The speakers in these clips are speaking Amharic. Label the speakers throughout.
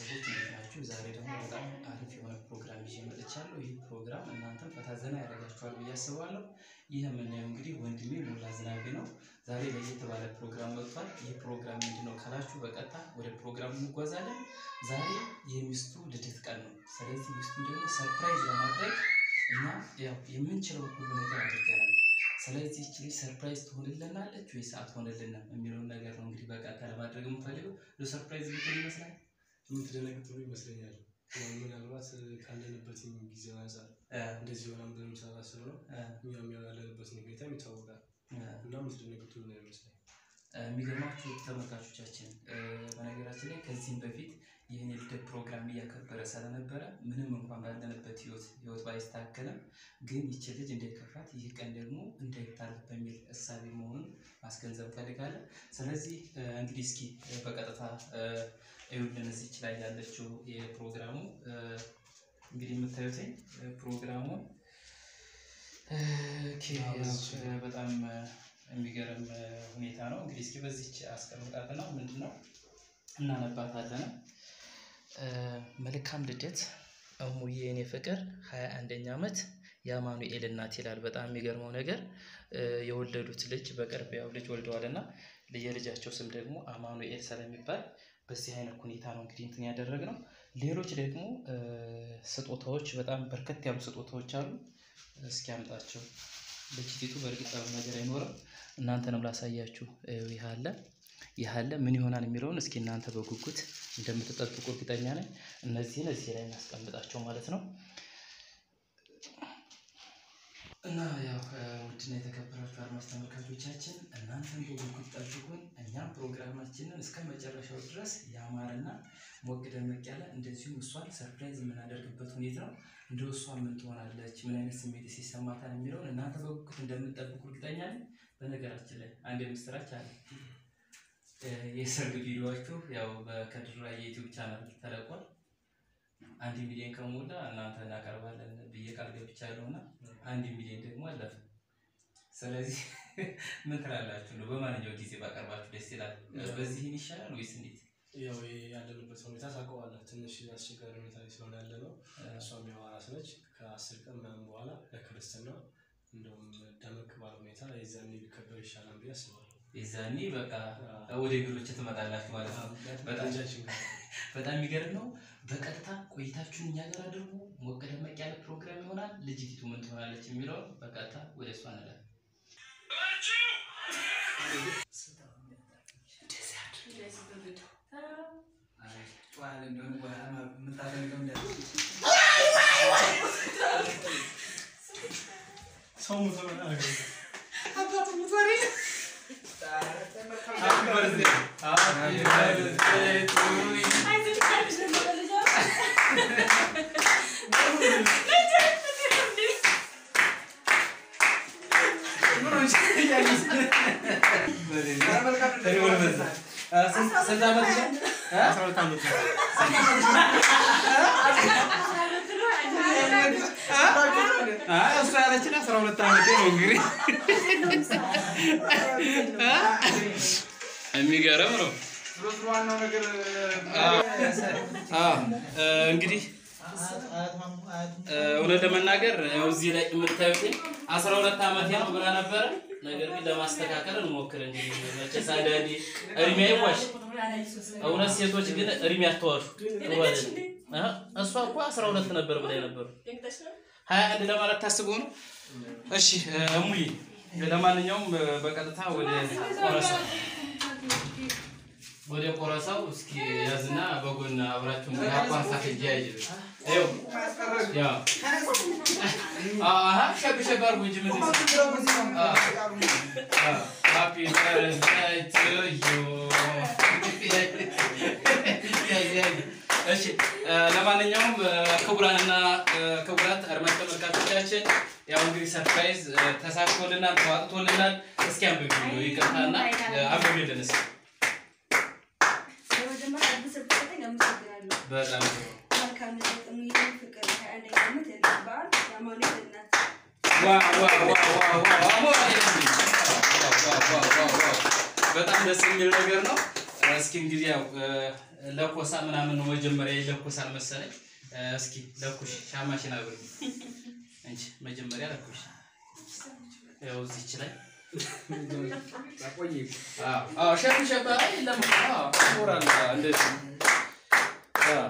Speaker 1: ቤተሰቦች እንዴት ናችሁ? ዛሬ ደግሞ በጣም አሪፍ የሆነ ፕሮግራም ይዤ መጥቻለሁ። ይህ ፕሮግራም እናንተም ፈታ ዘና ያደርጋችኋል ብዬ አስባለሁ። ይህ የምናየው እንግዲህ ወንድሜ ሞላ ዝናቤ ነው። ዛሬ ለየት ባለ ፕሮግራም መጥቷል። ይህ ፕሮግራም ምንድን ነው ካላችሁ በቀጥታ ወደ ፕሮግራሙ እንጓዛለን። ዛሬ የሚስቱ ልደት ቀን ነው። ስለዚህ ሚስቱን ደግሞ ሰርፕራይዝ ለማድረግ እኛ ያው የምንችለው ሁሉ ነገር አድርገናል። ስለዚህ ይህች ልጅ ሰርፕራይዝ ትሆንልናለች ወይስ አትሆንልንም የሚለውን ነገር ነው እንግዲህ በቀጥታ ለማድረግ የምፈልገው። ሰርፕራይዝ ልትሆን ይመስላል
Speaker 2: የምትደነግጡ ይመስለኛል። ያው ምናልባት ካለንበት ጊዜ አንጻር እንደዚህ ሆና ብለን ሳላስብ ነው። እኛም ያለንበት ሁኔታ ይታወቃል እና የምትደነግጡ ነው ይመስለኛል።
Speaker 1: የሚገርማችሁ ተመልካቾቻችን፣ በነገራችን ላይ ከዚህም በፊት ይህን የልደት ፕሮግራም እያከበረ ስለነበረ ምንም እንኳን ባለንበት ህይወት ህይወት ባይስተካከልም ግን ይቺ ልጅ እንዳይከፋት ይህ ቀን ደግሞ እንዳይታለፍ በሚል እሳቤ መሆኑን ማስገንዘብ ፈልጋለን። ስለዚህ እንግዲህ እስኪ በቀጥታ እዩልን እዚች ላይ ያለችው የፕሮግራሙ እንግዲህ የምታዩትኝ ፕሮግራሙ በጣም የሚገርም ሁኔታ ነው። እንግዲህ እስኪ በዚች አስቀምጣትና ምንድን ነው እናነባታለን። መልካም ልደት እሙዬ የኔ ፍቅር ሀያ አንደኛ ዓመት የአማኑኤል እናት ይላል። በጣም የሚገርመው ነገር የወለዱት ልጅ በቅርብ ያው ልጅ ወልደዋል እና የልጃቸው ስም ደግሞ አማኑኤል ስለሚባል በዚህ አይነት ሁኔታ ነው እንግዲህ እንትን ያደረግነው። ሌሎች ደግሞ ስጦታዎች በጣም በርከት ያሉ ስጦታዎች አሉ። እስኪ አምጣቸው። ልጅቲቱ በእርግጥ ያው ነገር አይኖርም። እናንተንም ላሳያችሁ። ይህ አለ ይህ አለ ምን ይሆናል የሚለውን እስኪ እናንተ በጉጉት እንደምትጠብቁ እርግጠኛ ነኝ። እነዚህን እዚህ ላይ እናስቀምጣቸው ማለት ነው። እና ያው ውድና የተከበራችሁ አድማጭ ተመልካቾቻችን እናንተን በጉጉት ጠብቁን። እኛም ፕሮግራማችንን እስከ መጨረሻው ድረስ ያማረና ሞቅ ደመቅ ያለ እንደዚሁም እሷን ሰርፕራይዝ የምናደርግበት ሁኔታ ነው። እንደ እሷ ምን ትሆናለች፣ ምን አይነት ስሜት ሲሰማታል የሚለውን እናንተ በጉጉት እንደምትጠብቁ እርግጠኛ ነኝ። በነገራችን ላይ አንድ የምስራች አለ። የሰርግ ቪዲዮችሁ ያው በከድራ የዩቲዩብ ቻናል ተለቋል። አንድ ሚሊዮን ከሞላ እናንተ እናቀርባለን ብዬ ቃል ገብቻለሁ እና አንድ ሚሊዮን ደግሞ አለፈ። ስለዚህ ምን ትላላችሁ ነው? በማንኛው ጊዜ ባቀርባችሁ ደስ ይላል? በዚህን ይሻላል ወይስ እንዴት?
Speaker 2: ያው ያለንበት ሁኔታ ታውቀዋለህ። ትንሽ አስቸጋሪ ሁኔታ ላይ ስለሆነ ያለ ነው። እሷም ያው አራስ ነች። ከአስር ቀን ምናምን በኋላ ለክርስትና እንደውም ደመቅ ባለ ሁኔታ የዛኔ ቢከበር ይሻላል ብዬ አስባለሁ።
Speaker 1: የዛኔ በቃ ወደ ቢሮች ትመጣላችሁ ማለት ነው። በጣም
Speaker 2: ልጃችን ጋር
Speaker 1: በጣም የሚገርም ነው። በቀጥታ ቆይታችሁን እኛ ጋር አድርጉ። ሞቅ ደመቅ ያለ ፕሮግራም ይሆናል። ልጅቲቱ ምን ትሆናለች የሚለውን በቀጥታ ወደ እሷ እንላለን።
Speaker 2: ሰው ሙቶ
Speaker 1: ስንት ዓመት ነው?
Speaker 2: አስራ ሁለት ዓመት ነው።
Speaker 3: እሱ ያለችን አስራ ሁለት ዓመቴ ነው። እንግዲህ የሚገርም ነው። አዎ፣ እንግዲህ እውነት ለመናገር ያው እዚህ ላይ የምታዩት አስራ ሁለት ዓመቴ ነው ብላ ነበረ። ነገር ግን ለማስተካከል እንሞክር እንግዲህ መቼስ አንዳንዴ እድሜ አይዋሽ። እውነት ሴቶች ግን እድሜ አትዋሹ። ጥሩ አይደለም። እ እሷ እኮ አስራ ሁለት ነበር ብላ ነበሩ ሀያ አንድ ለማለት ታስቦ ነው። እሺ እሙዬ፣ ለማንኛውም በቀጥታ ወደ ቆረሳው ወደ ቆረሳው እስኪ ያዝና በጎን አብራችሁን አቋርሳ ሂጅ ያጅ ይኸው ያው አሀ ሸብ ሸብ አድርጎ እንጂ ምን ሃፒ በርዝዴይ ቱ ዩ እሺ ለማንኛውም ክቡራንና ክቡራት አድማጭ ተመልካቾቻችን ያው እንግዲህ ሰርፕራይዝ ተሳክቶልናል፣ ተዋጥቶልናል። እስኪ አንብቢ ነው ይቅርታና አንብቢልን እስኪ። በጣም ጥሩ። ዋ ዋ ዋ ዋ ዋ ዋ ዋ ዋ ዋ ዋ ዋ ዋ ዋ በጣም ደስ የሚል ነገር ነው። እ እስኪ እንግዲህ ያው እ፣ ለኮሳ ምናምን ነው መጀመሪያ ይለኮሳል መሰለኝ። እ፣ እስኪ ለኩሽ ሻማሽን አብሪ እንጂ መጀመሪያ ለኩሽ። ያው እዚች ላይ አዎ አዎ ሸፍ ሸፍ አይ የለም አዎ ሞራል እንደዚህ አዎ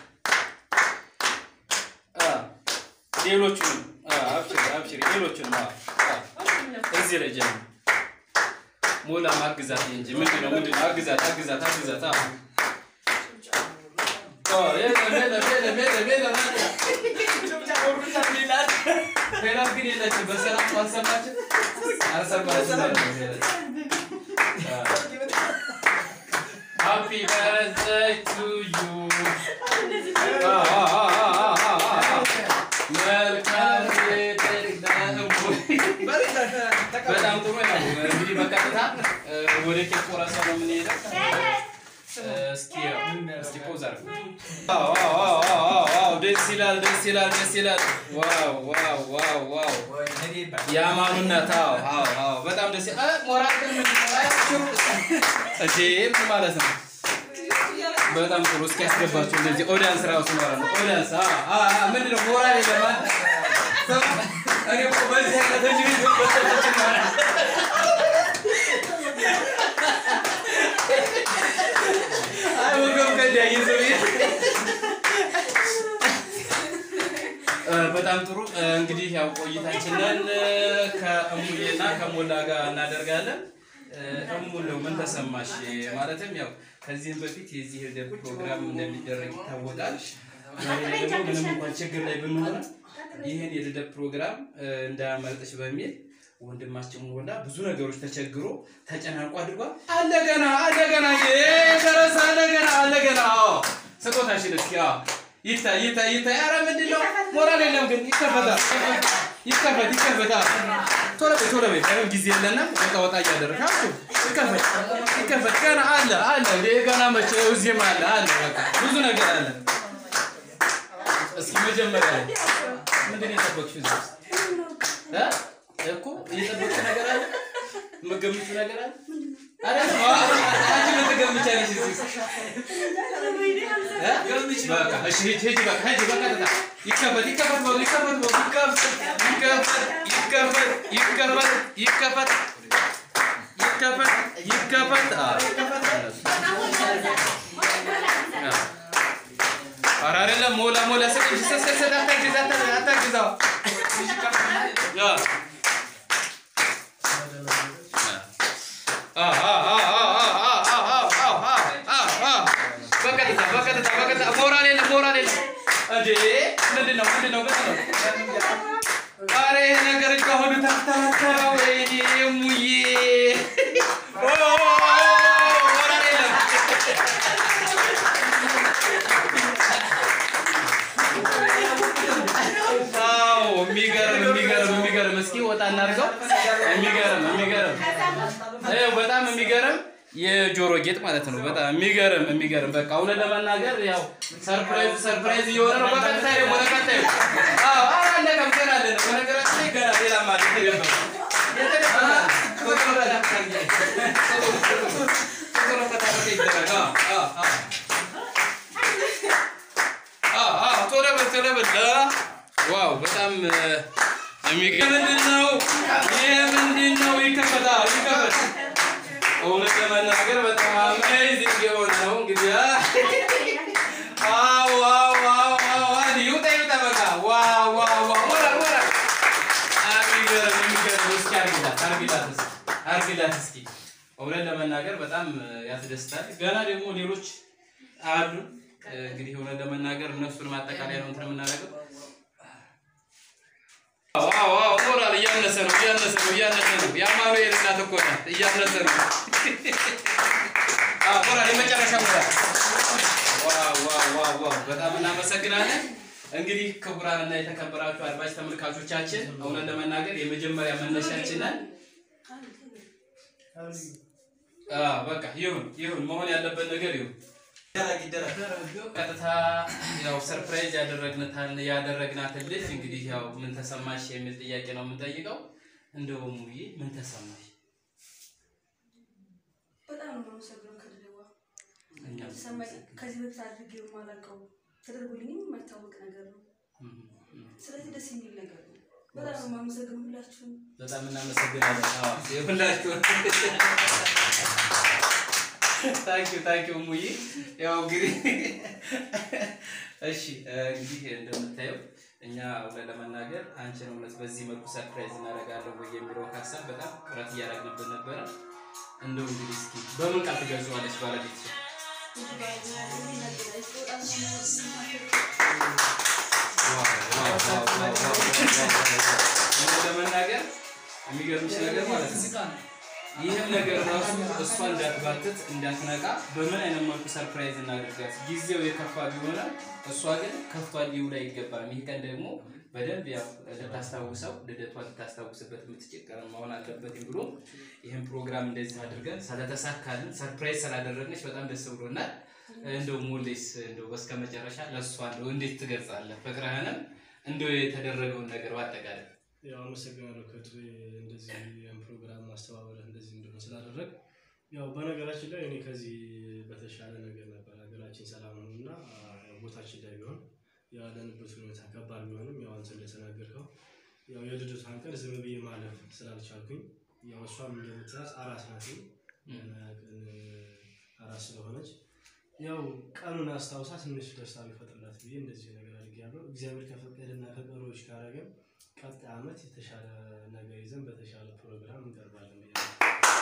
Speaker 3: አዎ ሌሎቹንም አዎ አብሽሪ አብሽሪ ሌሎቹንም አዎ አዎ እዚህ ላይ ጀምር ሞላ ማግዛት እንጂ ምንድን ነው ምንድን ነው አግዛት አግዛት አግዛት አዎ አዎ የለም የለም የለም የለም የለም ሌላ ግን የለችም በሰላም አልሰማችም አልሰማችም ሃፒ በርዝደይ ቱ ዩ መልካም ልደት ለእሙዬ በጣም ጥሩ ነው። እንግዲህ በቀጥታ እ፣ ወደ ኬክ ቆረሳ ነው የምንሄደው። እ፣ እስኪ ያው እስኪ ፖዝ አድርግ። ዋው ዋው ዋው ዋው ዋው ደስ ይላል ደስ ይላል ደስ ይላል። ዋው ዋው ዋው ዋው የአማኑ እናት አዎ አዎ አዎ በጣም ደስ ይላል። እ፣ ሞራል ግን ምንድን ነው? አይ፣ ሽሩ እንዴ ምን ማለት ነው? በጣም ጥሩ። እስኪ ያስገባችሁ እንደዚህ ኦዲያንስ ራሱ ማለት ነው። ኦዲያንስ አ አ አ ምንድን ነው ሞራል የለም አይደል? እኔ እኮ በዚህ አይነት እንጂ በተጨጭ ማለት አይ ወገብ ከዲያ ይዘው እ፣ በጣም ጥሩ እ፣ እንግዲህ ያው ቆይታችንን እ፣ ከእሙዬና ከሞላ ጋር እናደርጋለን። እ፣ እሙ እንደው ምን ተሰማሽ? ማለትም ያው ከዚህም በፊት የዚህ ልደት ፕሮግራም እንደሚደረግ ይታወቃል። ዛሬ ላይ ደግሞ ምንም እንኳን ችግር ላይ ብንሆን ይህን የልደት ፕሮግራም እ፣ እንዳያመልጥሽ በሚል ወንድማችን ሞላ ብዙ ነገሮች ተቸግሮ ተጨናንቆ አድርጓል። አለገና አለገና ደረሰ አለገና አለገና ስጦታሽን እስኪ አዎ ይታይ ይታይ ይታይ። ኧረ ምንድን ነው ሞራል የለም ግን ይከፈታል። ይከፈት ይከፈት። አዎ ቶሎ በይ ቶሎ በይ። ምንም ጊዜ የለንም። ወጣ ወጣ እያደረጋችሁ ይከፈት ይከፈት። ገና አለ አለ እንደ ገና መቼ እዚህም አለ አለ በቃ ብዙ ነገር አለ። እስኪ መጀመሪያ ላይ ምንድን ነው የጠበቅሽው እዚህ ውስጥ እ? እኮ እየጠበቅሽ ነገር አለ የምትገምቺው ነገር አለ አይደለም? አዎ፣ አንቺ ምን ትገምቻለሽ እዚህ ውስጥ? በቃ እሺ፣ ሂጂ ሂጂ፣ በቃ ሂጂ፣ በቀጥታ ይከፈት ይከፈት በሉ፣ ይከፈት በሉ፣ ይከፈት ይከፈት ይከፈት ይከፈት ይከፈት ይከፈት። አዎ፣ አዎ። ኧረ አይደለም፣ ሞላ ሞላ ስጥ እንጂ ስጥ ስጥ ስጥ፣ አታግዝ አታግዝ አታግዝ። አዎ። አዎ። አዎ፣ አዎ፣ አዎ፣ አዎ፣ አዎ፣ አዎ፣ አዎ፣ አዎ፣ አዎ፣ አዎ። በቀጥታ በቀጥታ በቀጥታ ሞራል የለም ሞራል የለም እንዴ ምንድን ነው ምንድን ነው ምንድን ነው ኧረ ይሄ ነገር እኮ አሁን ተተረተረ ወይኔ ሙዬ ኦ ሞራል የለም አዎ የሚገርም የሚገርም የሚገርም እስኪ ወጣ እናድርገው የሚገርም የሚገርም ይኸው በጣም የሚገርም የጆሮ ጌጥ ማለት ነው። በጣም የሚገርም የሚገርም በቃ እውነት ለመናገር ያው ሰርፕራይዝ ሰርፕራይዝ እየሆነ ነው። በቀጥታ ደግሞ ተከታዩ አዎ አዎ አለቀም። ገና አለ ነው በነገራችን ላይ ገና ሌላ ማለት ነው። ቶሎ በል ቶሎ በል ዋው በጣም የሚገርም ምንድን ነው ይህ ምንድን ነው? ይከፈታል ይከፈት እውነት ለመናገር በጣም አሜዚንግ የሆነ ነው። እንግዲህ ዋው ዋው ዋው ዋው ዋው ይውጣ ይውጣ በቃ ዋው ዋው ዋው ሞራል ሞራል የሚገርም የሚገርም እስኪ አርግላት አርግላት እስኪ አርግላት እስኪ እውነት ለመናገር በጣም ያስደስታል። ገና ደግሞ ሌሎች አሉ። እንግዲህ እውነት ለመናገር እነሱን ማጠቃለያ ነው እንትን የምናደርገው። ዋው ዋው ሞራል እያነሰ ነው እያነሰ ነው እያነሰ ነው። የአማኑኤል እናት እኮ ናት። እያነሰ ነው። አዎ ሞራል የመጨረሻ ሞራል። ዋው ዋው ዋው ዋው በጣም እናመሰግናለን። እንግዲህ ክቡራንና የተከበራችሁ አድማጭ ተመልካቾቻችን እውነት ለመናገር የመጀመሪያ መነሻችንን አዎ በቃ ይሁን ይሁን መሆን ያለበት ነገር ይሁን። ቀጥታ ያው ሰርፕራይዝ ያደረግናታል ያደረግናትን ልጅ እንግዲህ ያው ምን ተሰማሽ የሚል ጥያቄ ነው የምንጠይቀው። እንደው ሙዬ ምን ተሰማሽ?
Speaker 4: በጣም ነው የማመሰግነው ከድሬዋ
Speaker 3: እኛም
Speaker 4: ሰማይ ከዚህ በፊት አድርጌው የማላውቀው ተደርጎልኝም የማይታወቅ ነገር ነው።
Speaker 3: እም፣ እም።
Speaker 4: ስለዚህ ደስ የሚል ነገር ነው። በጣም ነው የማመሰግነው ሁላችሁም።
Speaker 3: በጣም እናመሰግናለን። አዎ ሁላችሁ ታንኪዩ ታንኪዩ ሙዬ። ያው እንግዲህ እሺ እንግዲህ እንደምታየው እኛ እውነት ለመናገር አንቺን እውነት በዚህ መልኩ ሰርፕራይዝ እናደርጋለን ወይ የሚለውን ሀሳብ በጣም ጥረት እያደረግንብን ነበረ። እንደው እንግዲህ እስኪ በምን ቃል ትገልጸዋለች ባለቤት ለመናገር የሚገርምሽ ነገር ማለት ነው ይህም ነገር ራሱ እሷ እንዳትባትት እንዳትነቃ በምን አይነት መልኩ ሰርፕራይዝ እናደርጋት። ጊዜው የከፋ ቢሆንም እሷ ግን ከፍቷል ሊውል አይገባም። ይህ ቀን ደግሞ በደንብ ያው ልታስታውሰው ልደቷን ልታስታውስበት የምትችል ቀን መሆን አለበት ብሎ ይህን ፕሮግራም እንደዚህ አድርገን ስለተሳካልን ሰርፕራይዝ ስላደረግነች በጣም ደስ ብሎናል። እንደው ሞሌስ እንደው በስከ መጨረሻ ለእሷ እንደው እንዴት ትገልጻለህ ፍቅርህንም እንደው የተደረገውን ነገር በአጠቃላይ
Speaker 2: ያው አመሰግናለሁ ከቱ እንደዚህ ያን ፕሮግራም ማስተባበርህ እንደዚህ እንደሆነ ስላደረግ ያው በነገራችን ላይ እኔ ከዚህ በተሻለ ነገር ነበር ሀገራችን ሰላም ነው እና ያው ቦታችን ላይ ቢሆን ያለንበት ሁኔታ ከባድ ቢሆንም ያው አንተ እንደተናገርከው ያው የልደቷን ቀን ዝም ብዬ ማለፍ ስላልቻልኩኝ ያው እሷም እንደምትያዝ አራስ ናት ቀን አራስ ስለሆነች ያው ቀኑን አስታውሳ ትንሽ ደስታ ሊፈጥርላት ብዬ እንደዚህ ነገር አድርጌያለሁ። እግዚአብሔር ከፈቀደና ከቀሮች ካረገም ቀጣይ ዓመት የተሻለ ነገር ይዘን በተሻለ ፕሮግራም እንቀርባለን ብዬ ነው።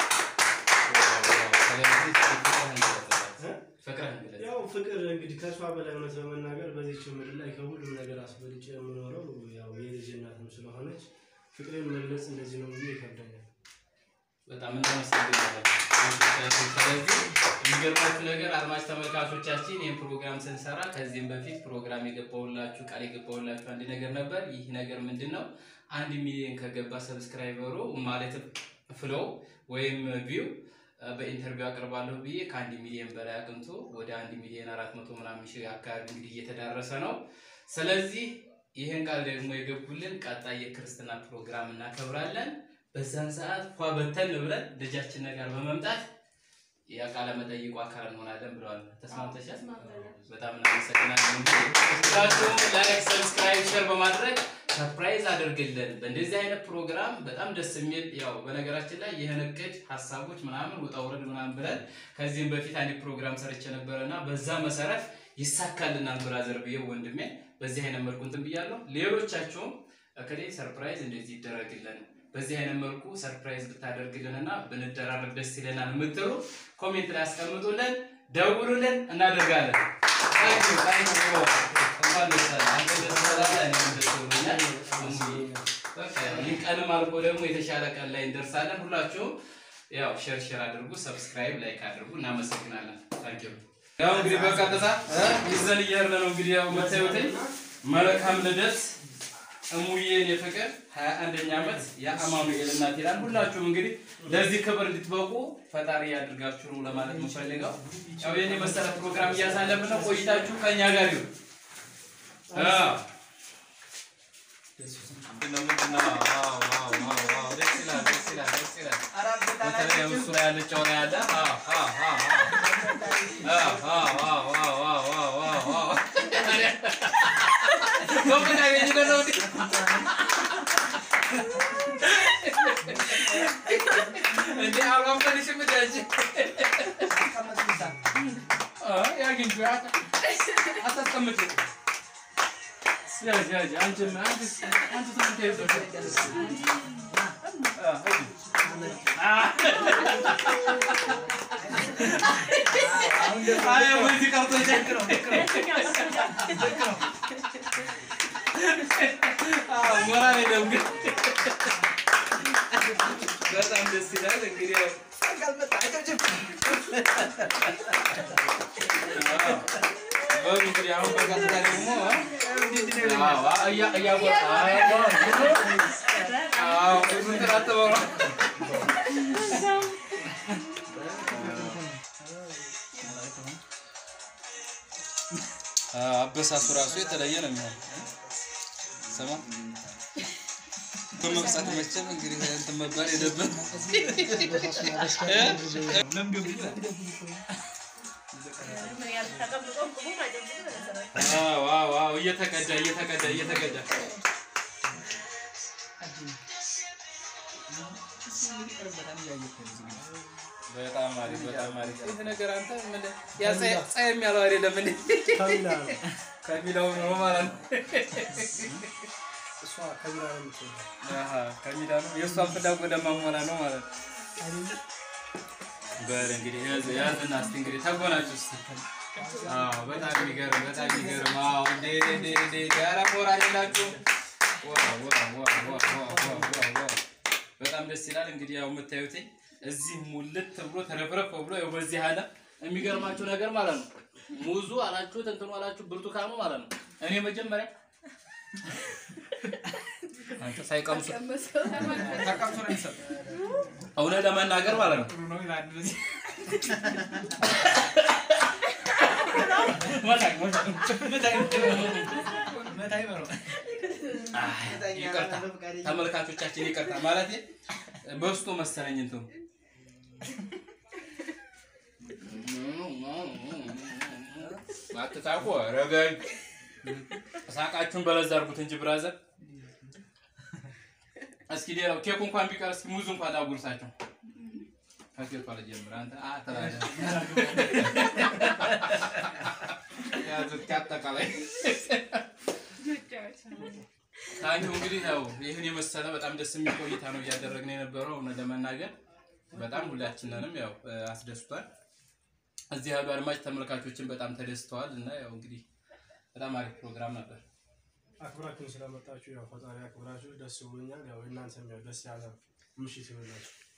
Speaker 3: ስለዚህ ፍቅርህን ገለጽላት። ፍቅርህን ገለጽ።
Speaker 2: ያው ፍቅር እንግዲህ ከእሷ በላይ እውነት ለመናገር በዚች ምድር ላይ ከሁሉም ነገር አስበልጬ የምኖረው ያው የልጅ እናትም ስለሆነች ፍቅሬን መግለጽ እንደዚህ ነው ብዬ ይከብደኛል።
Speaker 3: በጣም እናመሰግናለን። ስለዚህ የሚገርማችሁ ነገር አድማጭ ተመልካቾቻችን ይህን ፕሮግራም ስንሰራ ከዚህም በፊት ፕሮግራም የገባውላችሁ ቃል የገባውላችሁ አንድ ነገር ነበር። ይህ ነገር ምንድን ነው? አንድ ሚሊዮን ከገባ ሰብስክራይበሩ ማለትም ፍሎው ወይም ቪው በኢንተርቪው አቅርባለሁ ብዬ ከአንድ ሚሊዮን በላይ አቅንቶ ወደ አንድ ሚሊዮን አራት መቶ ምናምን ሺህ አካባቢ እንግዲህ እየተዳረሰ ነው። ስለዚህ ይህን ቃል ደግሞ የገቡልን ቀጣይ የክርስትና ፕሮግራም እናከብራለን። በዛን ሰዓት ፏ በተን ብለን ልጃችን ጋር በመምጣት የቃለ መጠይቁ አካል እንሆናለን ብለዋል። ተስማምተሻል? በጣም እናመሰግናለን። እንግዲህ ሁላችሁም ላይክ፣ ሰብስክራይብ፣ ሼር በማድረግ ሰርፕራይዝ አድርግልን። በእንደዚህ አይነት ፕሮግራም በጣም ደስ የሚል ያው በነገራችን ላይ ይህን እቅድ ሀሳቦች ምናምን ውጣ ውረድ ምናምን ብለን ከዚህም በፊት አንድ ፕሮግራም ሰርቼ ነበረ እና በዛ መሰረት ይሳካልናል ብራዘር ብዬ ወንድሜ በዚህ አይነት መልኩ እንትን ብያለሁ። ሌሎቻችሁም እከሌ ሰርፕራይዝ እንደዚህ ይደረግልን በዚህ አይነት መልኩ ሰርፕራይዝ ብታደርግልን እና ብንደራረግ ደስ ይለናል የምትሉ ኮሜንት ላይ አስቀምጡልን፣ ደውሉልን፣ እናደርጋለን። ታንክ ዩ ታንክ ዩ እንኳን ደስ አለህ። አንተ ደስ ስላለህ እኔም ደስ ብሎኛል። በቃ ይህ ቀንም አልፎ ደግሞ የተሻለ ቀን ላይ እንደርሳለን። ሁላችሁም ያው ሼር ሼር አድርጉ፣ ሰብስክራይብ ላይክ አድርጉ። እናመሰግናለን። ታንክ ዩ ያው እንግዲህ በቀጥታ እ ይዘን እየሄድን ነው እንግዲህ ያው የምታዩትኝ መልካም ልደት እሙዬን የፍቅር ሀያ አንደኛ ዓመት የአማኑኤል እናት ይላል። ሁላችሁም እንግዲህ ለዚህ ክብር እንድትበቁ ፈጣሪ ያድርጋችሁ ነው ለማለት የምፈልገው። ያው የኔ መሰለ ፕሮግራም እያሳለፍን ነው። ቆይታችሁ ከእኛ ጋር ይሁን። አዎ በተለይ እሱ ላይ ያለችው ላይ ያለ አዎ አዎ አዎ አዎ አዎ አዎ አዎ አዎ አዎ አዎ ዶክተር ያገኘ ነው እንዴ? እንዴ አልዋፈንሽም እንዴ አንቺ? አ ያግኝቱ አታስቀምጪው። ያዥ ያዥ አንቺም አንቺ አንቺ ትምህርት ይዘሽ አ ሂጂ። አይ ወይዚ ቀርቶ ሞራል የለም ግን በጣም ደስ ይላል። እንግዲህ ያው በሉ እንግዲህ አሁን በቀጥታ ደግሞ አዎ እያ- እያወጣ አዎ እንትን አትበሉ።
Speaker 5: አበሳሱ ራሱ የተለየ ነው የሚሆን። ስማ በመብሳት መቼም እንግዲህ እንትን መባል የለብን።
Speaker 3: አዎ አዎ አዎ እየተቀዳ እየተቀዳ እየተቀዳ በጣም አሪፍ በጣም አሪፍ። ይህ ነገር አንተ ምን ያ ፀ- ፀየም ያለው አይደለም እንዴ?
Speaker 2: ከቢላ ነው
Speaker 3: ከሚለው ነው ማለት ነው።
Speaker 2: እሷ ከቢላ ነው የምትወደው
Speaker 3: አሃ ከሚዳ ነው የእሷን ፍላጎት ለማሟላ ነው ማለት ነው። በል እንግዲህ ያዝ ያዝና እስቲ እንግዲህ ተጎናችሁ እስቲ። አዎ በጣም የሚገርም በጣም የሚገርም። አዎ እንዴ እንዴ እንዴ ኧረ ሞራል የላችሁ። ዋው ዋው ዋው ዋው ዋው ዋው ዋው ዋው በጣም ደስ ይላል። እንግዲህ ያው የምታዩት እዚህ ሙልት ብሎ ተረፍረፍ ብሎ ያው በዚህ አለ። የሚገርማችሁ ነገር ማለት ነው ሙዙ አላችሁት እንትኑ አላችሁ ብርቱካኑ ማለት ነው። እኔ መጀመሪያ አንተ ሳይቀምሱ
Speaker 5: ተቀምጦ ነው የሚሰጥ።
Speaker 3: እውነት ለመናገር ማለት ነው
Speaker 5: ጥሩ ነው ይላል እንደዚህ።
Speaker 3: መታኝ መታኝ
Speaker 5: መታይ በለው።
Speaker 3: ይቅርታ ተመልካቾቻችን ይቅርታ ማለት በስቶ መሰለኝ እንትኑ አትሳቁ ረገኝ ሳቃችሁን በለዛ አድርጉት እንጂ ብራዘር እስኪ ሌላው ኬኩ እንኳን ቢቀር እስኪ ሙዙ እንኳን ላጉርሳቸው ከኬኳ ልጀምር አንተ አ ተላለ ያዙት ከአጠቃላይ ታንኪው እንግዲህ ያው ይህን የመሰለ በጣም ደስ የሚል ቆይታ ነው እያደረግን የነበረው እውነት ለመናገር በጣም ሁላችንንም ያው እ፣ አስደስቷል። እዚህ ያሉ አድማጭ ተመልካቾችን በጣም ተደስተዋል እና ያው እንግዲህ በጣም አሪፍ ፕሮግራም ነበር።
Speaker 2: አክብራችሁን ስለመጣችሁ ያው ፈጣሪ አክብራችሁ ደስ ብሎኛል። ያው እናንተም ያው ደስ ያለ ምሽት ይሆንላችሁ።